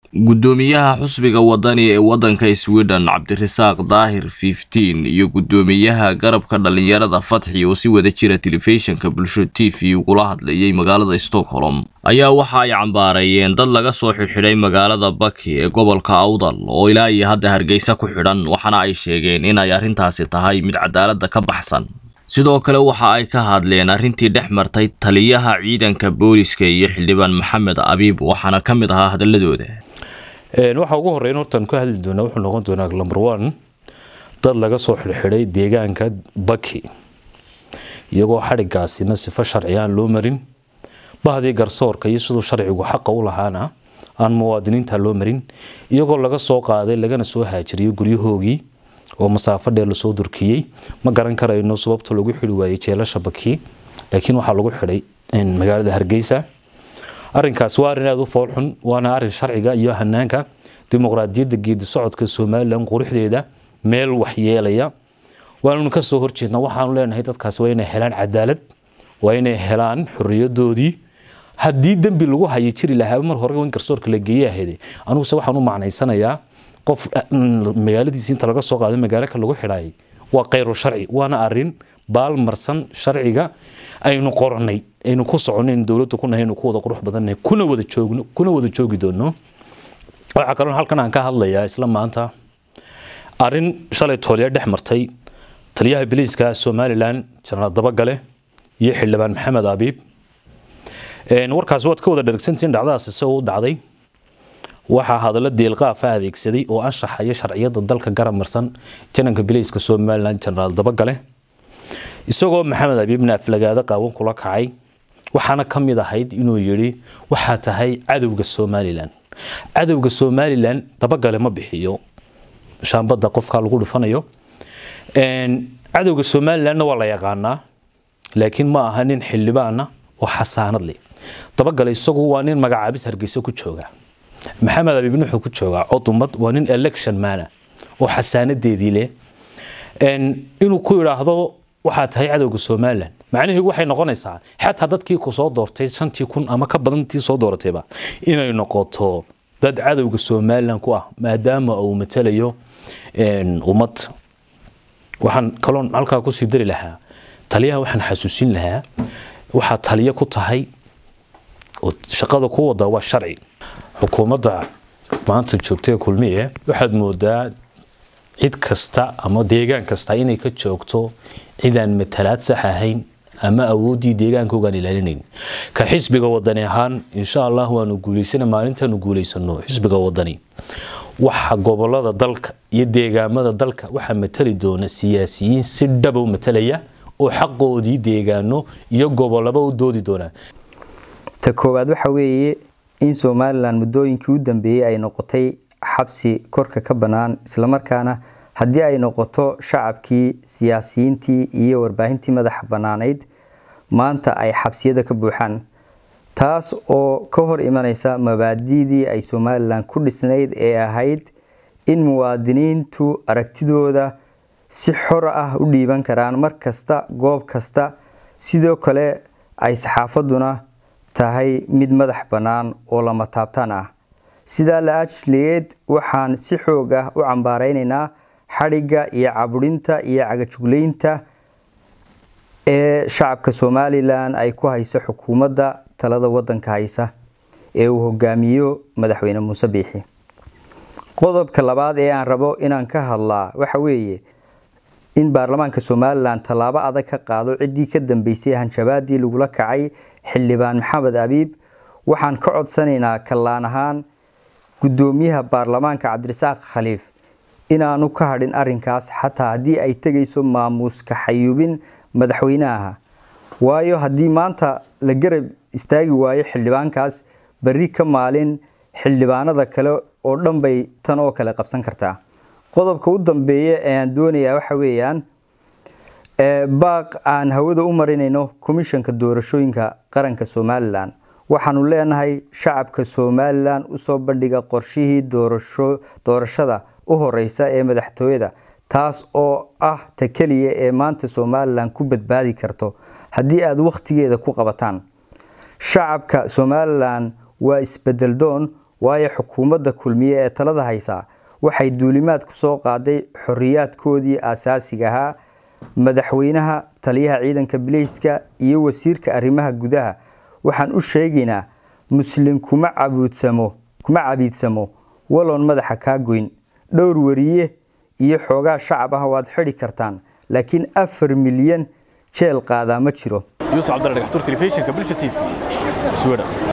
guddoomiyaha xusbiga wadani ee waddanka sweden cabdirasaaq daahir fiftiin iyo guddoomiyaha garabka dhalinyarada fatxi oo si wada jira telefishinka bulsho t v ugula hadlayay magaalada stockholm ayaa waxa ay cambaarayeen dad laga soo xidhxidhay magaalada baki ee gobolka awdal oo ilaa iyo hadda hargeysa ku xidhan waxaana ay sheegeen inay arrintaasi tahay mid cadaaladda ka baxsan sidoo kale waxa ay ka hadleen arrintii dhex martay taliyaha ciidanka booliska iyo xildhibaan maxamed abiib waxaana ka mid ahaa hadaladooda waxaa ugu horeyn hortaan ka hadli doonaa wuxuu noqon doonaa number one dad laga soo xidhxidhay deegaanka baki iyagoo xadhigaasina sifo sharci aan loo marin bahdii garsoorka iyo siduu sharcigu xaqa u lahaana aan muwaadiniinta loo marin iyagoo laga soo qaaday lagana soo haajiriyo guryahoogii oo masaafo dheer lasoo durkiyey ma garan karayno sababta lagu xidhi waayey jeelasha baki laakiin waxaa lagu xidhay magaalada hargeysa arinkaas waa arin aada u foolxun waana arin sharciga iyo hanaanka dimuqraadiyadda geedi socodka somalilan quruxdeeda meel waxyeelaya waannu kasoo horjeedna waxaanu leenahay dadkaas waa inay helaan cadaalad waa inay helaan xoriyadoodii haddii dembi lagu hayi jiri lahaa mar hore in garsoorka la geeye ahayde aniguse waxaan u macnaysanayaa qof magaaladiisi inta laga soo qaaday magaalo ka lagu xidhaayay waa khayru sharci waana arin baalmarsan sharciga aynu qoranay aynu ku soconay dowladda ku nahay ku wada qurux badannahay kuna wada joogno kuna wada joogi doono waxaa kaloo halkan aan ka hadlayaa isla maanta arin shalay tooliya dhex martay taliyaha biliiska somalilan jenaraal dabagale iyo xildhibaan maxamed abiib warkaas waad ka wada dhergsantiin dhacdadaas isagoo u dhacday waxaa hadallo deelqaafa adeegsaday oo anshaxaya sharciyada dalka garab marsan jananka biliiska somalilan jenaraal dabagale isagoo maxamed abiibna aflagaado qaawan kula kacay waxaana ka mid ahayd inuu yidhi waxaa tahay cadowga somalilan cadowga somalilan dabagale ma bixiyo shaambada qofka lagu dhufanayo cadowga somalilanna waa la yaqaanaa laakiin ma aha nin xildhibaana oo xasaanad leh dabagale isagu waa nin magacaabis hargeysa ku jooga maxamed abiibna wuxuu ku joogaa codumad waa nin election mana oo xasaanadeedii leh inuu ku idhaahdo waxaa tahay cadowga somalilan macnaheedu waxay noqonaysaa xataa dadkii ku soo doortay shantii kun ama ka badantii soo dooratayba inay noqoto dad cadowga somalilan ku ah maadaama uu matalayo ummad waxaan kaloon halkaa kusii dari lahaa taliyaha waxaan xasuusin lahaa waxaa taliyo ku tahay oo shaqada ku wada waa sharci xukuumadda maanta joogta ee kulmiye waxaad moodaa cid kasta ama deegaan kasta inay ka joogto cidaan matalaad sax ahayn ama awooddii deegaankoogaan ilaalinayn ka xisbiga wadani ahaan insha allah waanu guulaysana maalintaanu guulaysano xisbiga wadani waxa gobolada dalka iyo deegaamada dalka waxaa matali doona siyaasiyiin si dhaba u matalaya oo xaqoodii deegaano iyo gobolaba u doodi doona ta koowaad waxa weeye in somalilan muddooyinkii u dambeeyey ay noqotay xabsi korka ka bannaan islamarkaana haddii ay noqoto shacabkii siyaasiyiintii iyo warbaahintii madaxa bannaanayd maanta ay xabsiyada ka buuxaan taas oo ka hor imanaysa mabaadiidii ay somalilan ku dhisnayd ee ahayd in muwaadiniintu aragtidooda si xor ah u dhiiban karaan mar kasta goob kasta sidoo kale ay saxaafaduna tahay mid madax bannaan oo lama taabtaan ah sidaa la ajligeed waxaan si xoog ah u cambaaraynaynaa xadhigga iyo caburinta iyo cagajuglaynta ee shacabka somalilan ay ku hayso xukuumadda talada wadanka haysa ee uu hogaamiyo madaxweyne muuse biixi qodobka labaad ee aan rabo inaan ka hadlaa waxa weeye in baarlamaanka somalilan tallaabo adag ka qaado ciddii ka dambeysay hanjabaadii lagula kacay xildhibaan maxamed abiib waxaan ka codsanaynaa kallaan ahaan guddoomiyaha baarlamaanka cabdirasaaq khaliif inaanu ka hadhin arinkaas xataa haddii ay tegayso maamuuska xayuubin madaxweynaha waayo haddii maanta la garab istaagi waayo xildhibaankaas berri ka maalin xildhibaanada kale oo dhan bay tan oo kale qabsan kartaa qodobka u dambeeya ee aan doonayaa waxa weeyaan baaq aan hawada u marinayno komishanka doorashooyinka qaranka somalilan waxaanu leenahay shacabka somalilan usoo bandhiga qorshihii doorashada u horeysa ee madaxtooyada taas oo ah ta keliya ee maanta somalilan ku badbaadi karto haddii aada wakhtigeeda ku qabataan shacabka somalilan waa isbedel doon waayo xukuumadda kulmiye ee talada haysaa waxay duulimaad ku soo qaaday xoriyaadkoodii aasaasiga ahaa madaxweynaha taliyaha ciidanka bileyska iyo wasiirka arrimaha gudaha waxaan u sheegaynaa muslim kuma cabuudsamo kuma cabiidsamo waloon madaxa kaa goyn dhowr wariye iyo xoogaa shacab ah waad xidhi kartaan laakiin afar milyan jeel qaadaa ma jiro yuusuf cabdalla dhagaxtuur telefishinka bulsha t v sweden